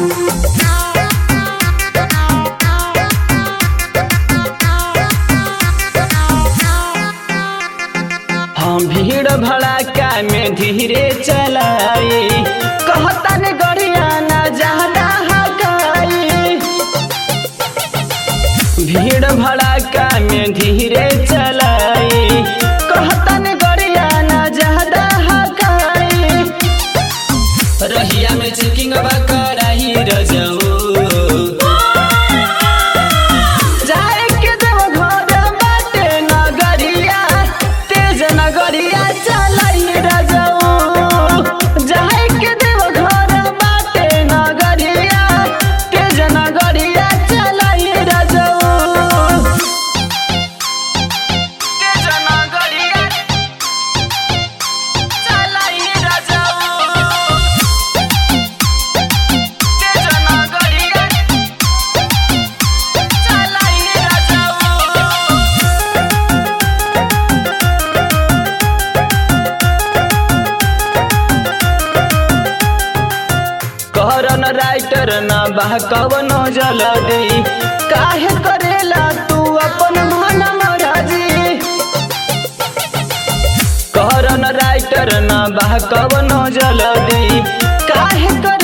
हम भीड़ भड़ाका में धीरे चलाई कहता ने गड़िया ना ज्यादा हकाई भीड़ भड़ाका में धीरे चलाई कहता ने गड़िया ना ज्यादा हकाई रहिया में चेकिंग कराई रजऊ जाए के देव घर बाटे नगरिया तेज नगरिया चलाई रजऊ जाए के देव घर बाटे नगरिया तेज नगरिया चलाई रजऊ तेज नगरिया चलाई रजऊ तेज नगरिया चलाई रजऊ कहरन राइटर न बा कवन जलदी काहे करेला तू अपन मन मराजी कहरन राइटर न बा कवन जलदी काहे करे